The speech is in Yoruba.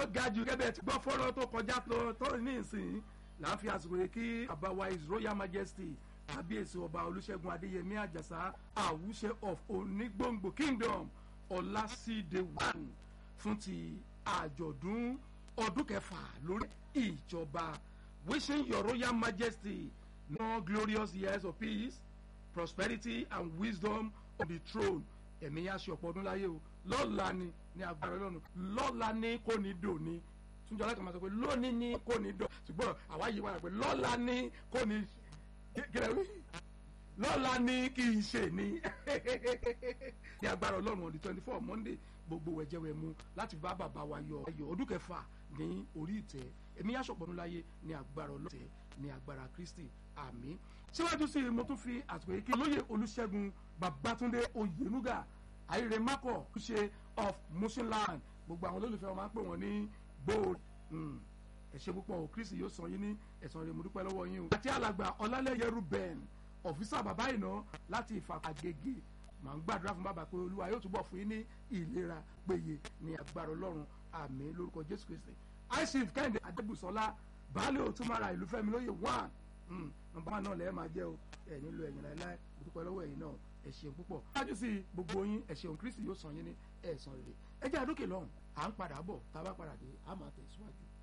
ó ga jù gẹ́gẹ́ ti gbọ́ fọ́rọ́ tó kọjá tó tó ní ìsìn là ń fi àsìkò yìí kí àbáwá his royal majesty kábíyèsí ọba olúṣẹ́gun adéyẹmí àjàsá àwùṣe of onígbòǹgbò kingdom ọlásídé one fún ti àjọ̀dún ọdún kẹfà lórí ìjọba wishing your royal majesty more glorious years of peace prosperity and wisdom on the throne ẹ̀mí yá ṣe ọ̀pọ̀ ọdún láyé o lọ́la ni ní agbára ọlọ́run lọ́la ní kò ní dò ní túnjọ aláìka máa sọ pé lónìí ní kò ní dò ṣùgbọ́n àwa yìí wà pé lọ́la ní kò ní kílẹ̀ wí lọ́la ní kì í ṣe ní ní agbára ọlọ́run on the twenty four monday gbogbo wẹ̀jẹ̀wẹ̀ mu láti bá bàbá wa yọ ayọ̀ ọdún kẹfà ní orí ìtẹ́ ẹ̀mí yá ṣọ̀pọ̀ ọdún láyé ní agbára ọlọ́run ní agbára kristi àmín síwájú sí i mo tún fi àsìkò yìí kí lóye olùṣègùn babatunde oyenuga ayire mako ṣe of mushinland gbogbo àwọn olólùfẹ́ wọn máa ń pè wọ́n ní gold ẹ ṣé púpọ̀ o kristi yóò san yín ní ẹ̀san rẹ̀ mo dúpẹ́ lọ́wọ́ yín o. àti alàgbà ọlálẹ́yẹ ruben ọ̀fíìsà bàbá ìná láti ìfàkàgègè màá ń gbàdúrà fún bàbá pé olúwa yóò túbọ̀ fún yín ní ìlera péye ní agbára ọlọ́run àmín lórúkọ jésù kristi aishif kẹ́hìndé adébùsọ́lá baálé òtúmọ̀ra ìlú fẹ́mi lóye one nọmba náà lẹ́ẹ̀ máa jẹ́ o ẹ̀ nílò ẹ̀yìn láéláé mo dúpẹ́ lọ́wọ́ ẹ̀yin náà ẹ ṣeun púpọ̀. ṣáájú sí gbogbo yín ẹ ṣeun kristi yóò san yín ní ẹ̀san rere ẹ jẹ́ àdókè lọ́hùn à ń padà bọ̀ tá a bá padà dé a máa tẹ̀síwájú.